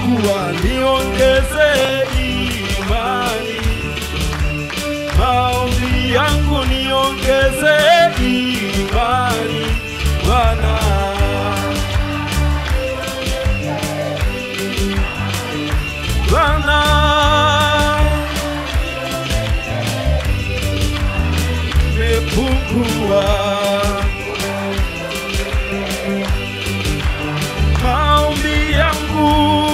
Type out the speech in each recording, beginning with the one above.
imepungua, niongeze imani. Maombi yangu niongeze imani, Bwana. Bwana, imepungua maombi yangu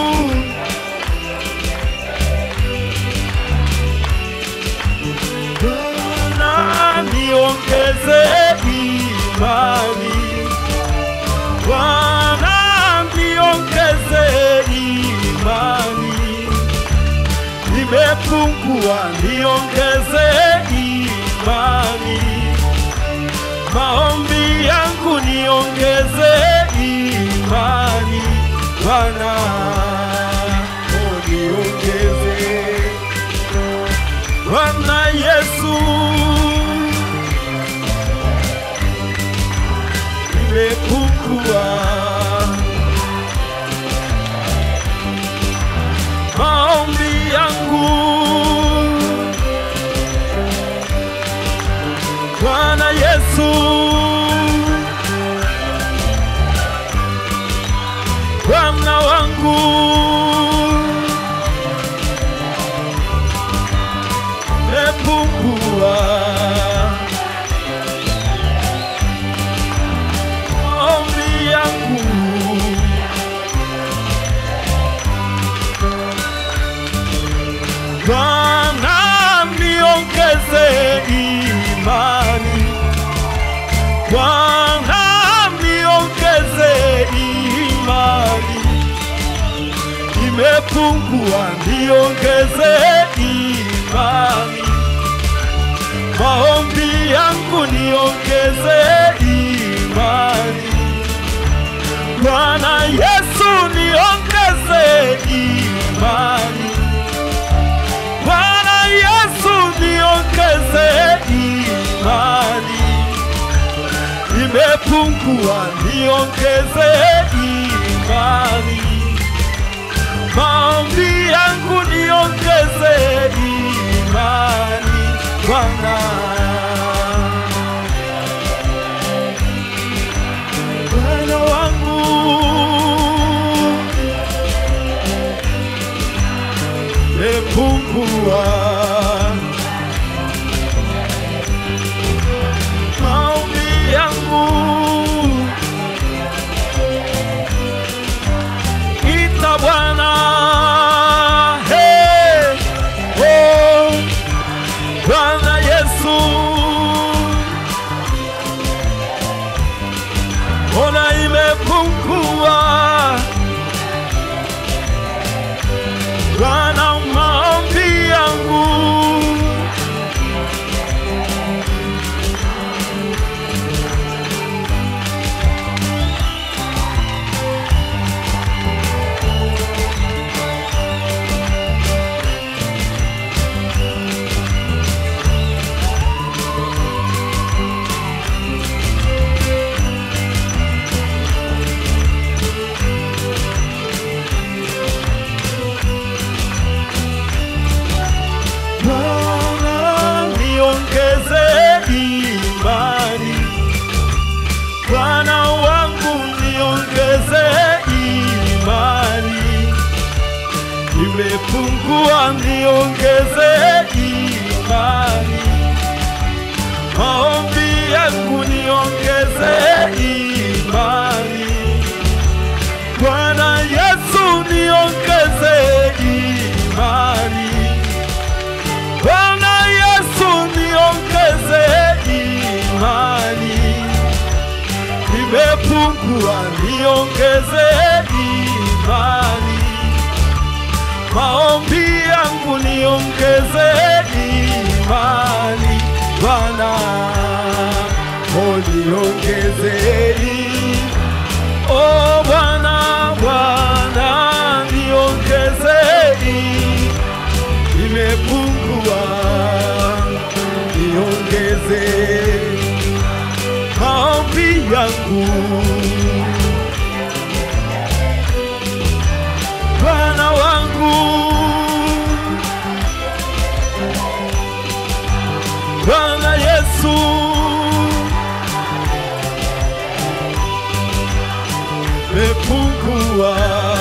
Bwana niongeze imani Bwana niongeze imani Nimepungua niongeze imani Maombi yangu niongeze imani Bwana oh, niongeze Bwana Yesu nimepungua maombi yangu Bwana Yesu Bwana wangu nimepungua maombi yangu Bwana niongeze imani Bwana niongeze imani imepungua niongeze imani maombi yangu niongeze imani Bwana Yesu niongeze imani Bwana Yesu niongeze imani imepungua niongeze imani maombi yangu niongeze imani Bwana Bwana wangu mepungua maombi yangu ita Bwana hey, oh, Bwana Yesu ona imepungua Bwana maombi yangu Bwana niongeze imani, Bwana wangu niongeze imani, imepungua niongeze imani, maombi yangu niongeze imani, Bwana Yesu niongeze imani. Bwana Yesu niongeze imani, imepungua niongeze imani, maombi yangu niongeze imani, Bwana oh niongeze i- oh Bwana Bwana niongeze i- imepungua, niongeze maombi yangu Bwana Yesu mepungua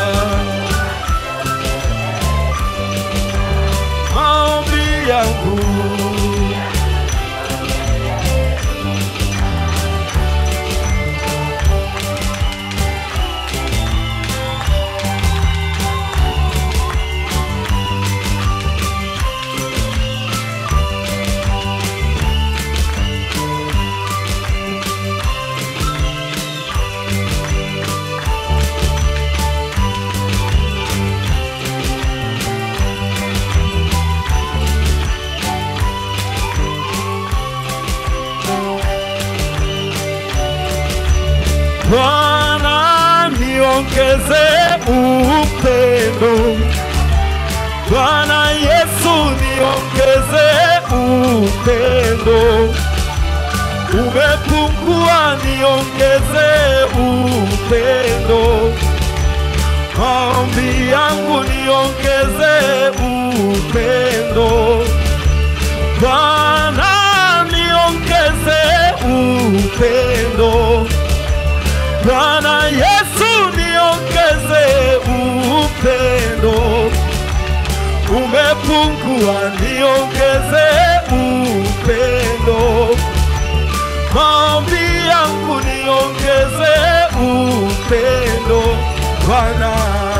maombi yangu Bwana niongeze upendo, Bwana Yesu niongeze upendo, umepungua niongeze upendo, maombi yangu niongeze upendo, Bwana niongeze upendo Bwana Yesu niongeze upendo, umepungua niongeze upendo, maombi yangu niongeze upendo, Bwana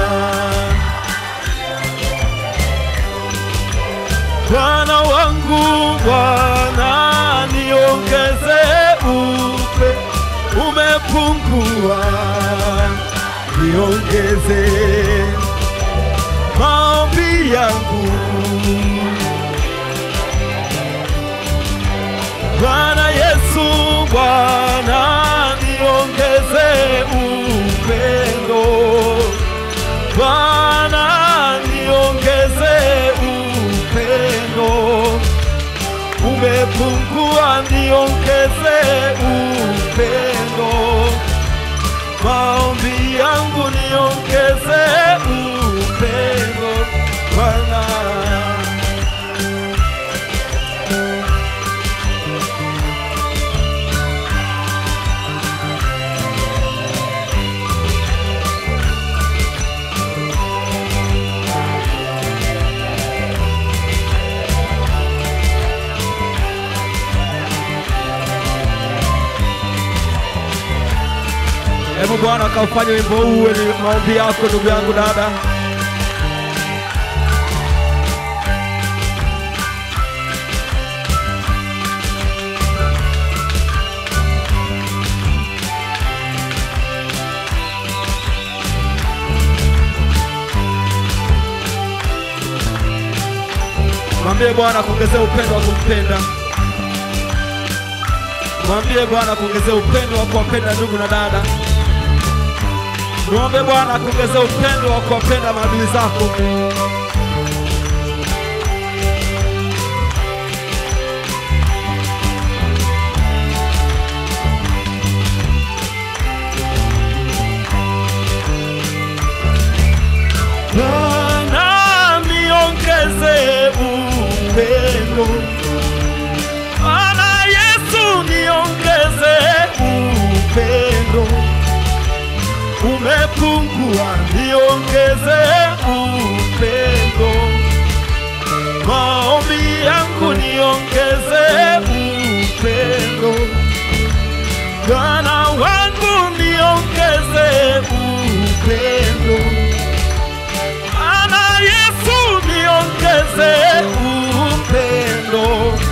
Bwana wangu, Bwana niongeze upe, umepungua, niongeze maombi yangu. Bwana Yesu, Bwana niongeze upendo, Bwana niongeze upendo, umepungua, niongeze upendo, maombi yangu niongeze upendo, Bwana. Hebu Bwana akaufanya wimbo huu uwe ni maombi yako, ndugu yangu, dada. Mwambie Bwana kuongezea upendo wa kumpenda. Mwambie Bwana kuongezea upendo wa kuwapenda ndugu na dada. Mwombe Bwana kuongezea upendo wa kuwapenda maadui zako. Bwana niongeze upendo. Bwana Yesu niongeze upendo. Umepungua niongeze upendo. Maombi yangu niongeze upendo. Bwana wangu niongeze upendo. Bwana Yesu niongeze upendo,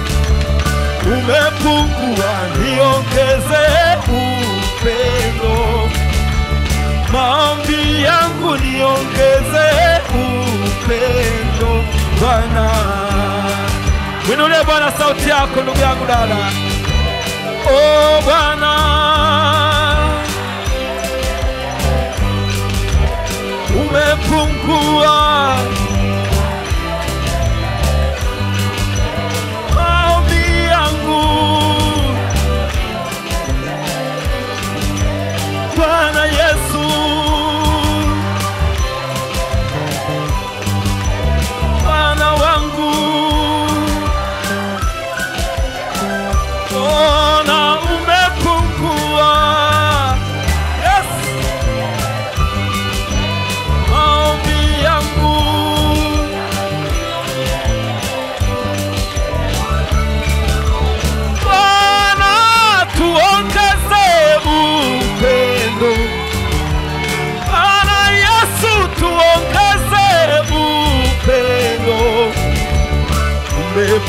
umepungua niongeze upendo, maombi yangu niongeze upendo, Bwana. Mwinulie Bwana sauti yako ndugu yangu dada. O Bwana, umepungua maombi yangu Bwana Yesu, Bwana wangu, o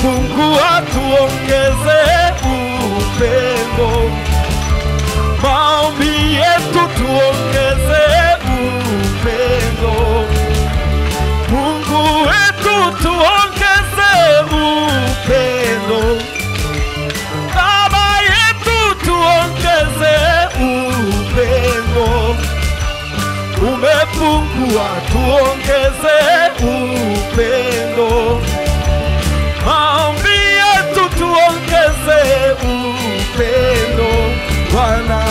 umepungua, tuongeze upendo. Maombi yetu tuongeze upendo. Mungu wetu tuongeze upendo. Baba yetu tuongeze upendo. Umepungua, tuongeze upendo. Maombi yetu tuongeze upendo, Bwana.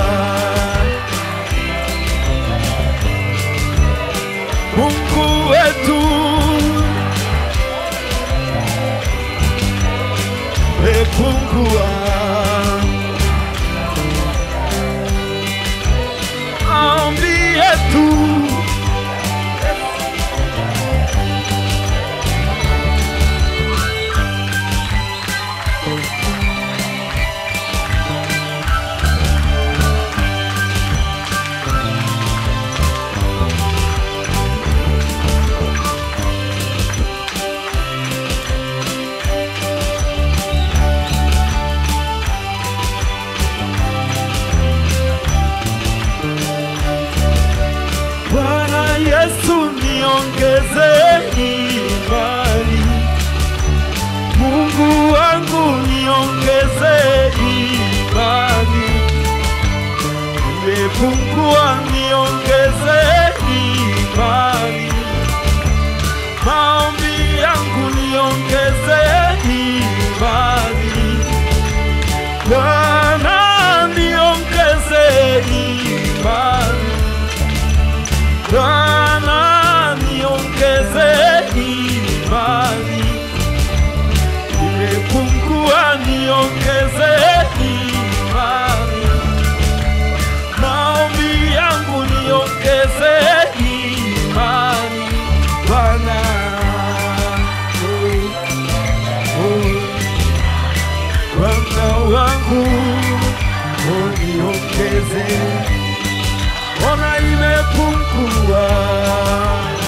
Mungu wetu umepungua, maombi yetu Bwana Yesu niongeze imani, Mungu wangu niongeze imani, nimepungua niongeze imani, maombi yangu niongeze imani, Bwana niongeze imani Bwana niongeze imani, nimepungua niongeze imani, maombi yangu niongeze imani, Bwana oh, oh, Bwana wangu oh, niongeze ona imepungua